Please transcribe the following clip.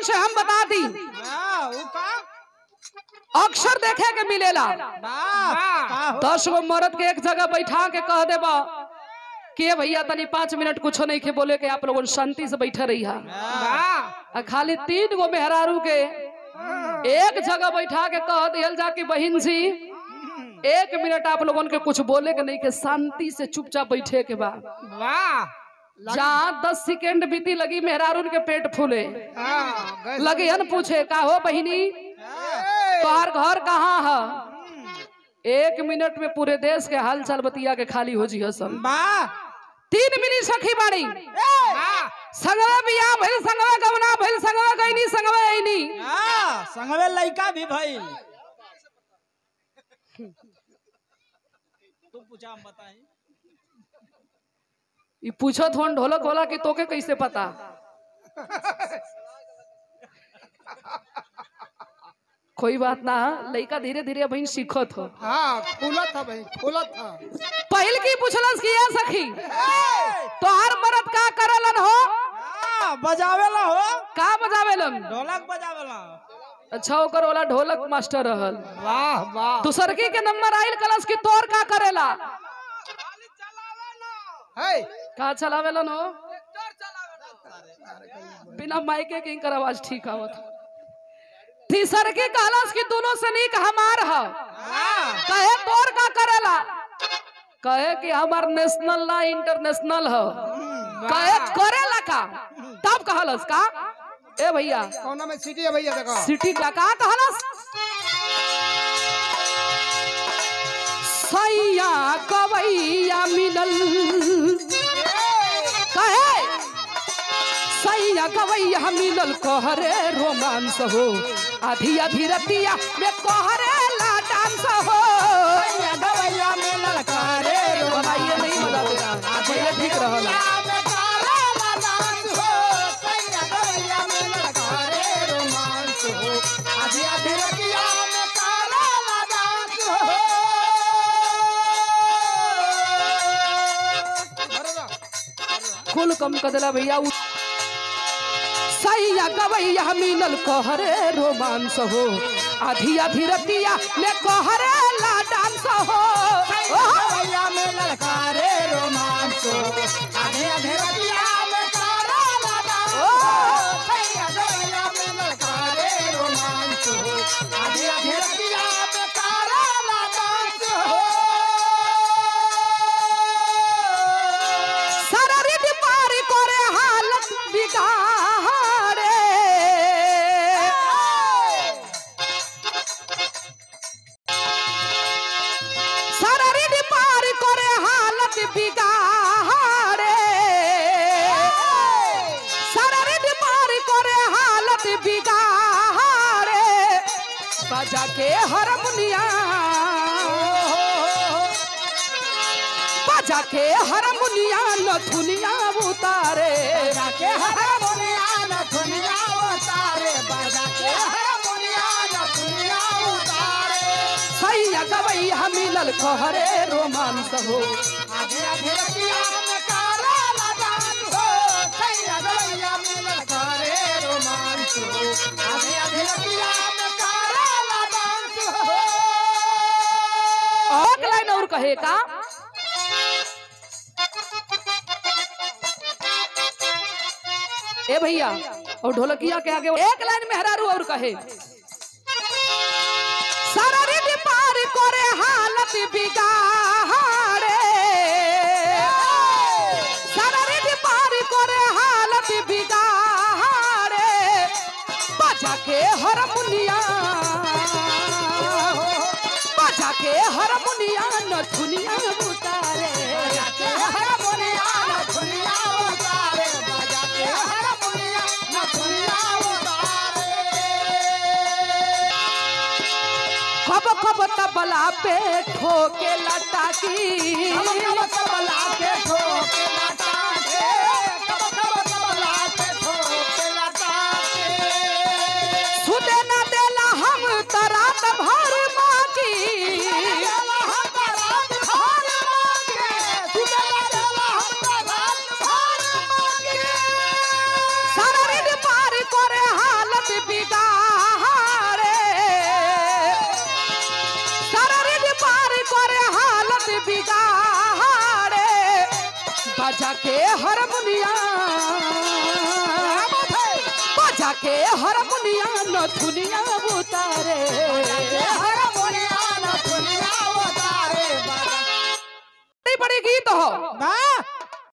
लोगन से हम बता दी हाँ, ऊ का अक्सर देखे के मिलेला वाह का हो दस गो मर्द के एक जगह बैठा के कह देबा के भैया तनी पाँच मिनट कुछो नहीं के बोले के आप लोगन शांति से बैठे रही वाह आ खाली तीन गो मेहरारू के एक जगह बैठा के कह दियल जा कि बहिन जी एक मिनट आप लोगन के कुछ बोले के नहीं के शांति से चुपचाप बैठे के बा वाह जहाँ दस सेकेंड बीती लगी मेहरारून के पेट फूले हाँ, गैस- लगी हन पूछे का हो बहिनी हाँ, तोहार घर कहाँ है एक मिनट में पूरे देश के हाल चाल बतिया के खाली हो जी हसन वाह तीन मिनट सखी बाड़ी वाह संगवा बिया भइल संगवा गवना भइल संगवा गईनी संगवा आईनी हाँ, संगवे लड़का भी भइल तू पूछा हम बताई ई पूछत होन ढोलक वाला कि तोके कैसे पता कोई बात ना लड़का धीरे धीरे बहन सीखत हो हाँ फूलत था भाई फूलत था पहिल की पूछलस कि या सखी तोहार मरद का करलन हो हाँ, बजावेला हो का बजावेलन ढोलक बजावेला अच्छा ओकर वाला ढोलक मास्टर रहल वाह वाह दूसरकी के नंबर आइल कलस कि तोर का करेला है का चलावेलन हो बिना माइके के इनकर आवाज ठीक आवत तीसरकी कहलस कि दोनों से नीक हमार ह हाँ, कहे तोर का करेला कहे कि हमार नेशनल ना इंटरनेशनल ह कहे करेला का तब कहलस का ए भैया कौना में सीटी है भैया देखो सिटी का का कहलस सैया कवैया मिलल कहे सैया गवैया मिलल कहरे रोमांस हो आधी आधी रतिया में कहरे ला डांस हो गवैया मिलल करे बनाइए नहीं बजा देगा पहले ठीक रहला कुल कम कदला भैया उ- सैया गवैया मिलल कहरे रोमांस हो आधी आधी रतिया में कहरे ला डांस हो ओह! सररिद पार करे हालत बिगाड़े सररिद पार करे हालत बिगाड़े सररिद पार करे हालत बिगाड़े बजा के हारमोनिया बजा के हारमोनिया नथुनिया उतारे सैया गवैया मिलल कहरे रोमांस हो आधे आधे रतिया में कारा लगान हो सैया गवैया मिलल करे रोमांस हो आधे आधे रतिया में कारा लगान हो और लाइन और कहे का ए भैया और ढोलकिया के आगे एक लाइन में हरारू और कहे सररिद पार करे हालत बिगाड़े सररिद पार करे हालत बिगाड़े बजा के हारमोनिया बजा के हारमोनिया नथुनिया उतारे कब कब तबला पे ठोके लटाकी सुते न देला हम तरात भर बाकी सररिद पार करे हालत बिगाड़े शरीर पार करे हालत बिगाड़े बजा के हारमोनिया बजा के हारमोनिया न दुनिया उतारे बड़ी बड़ी गीत हो वाह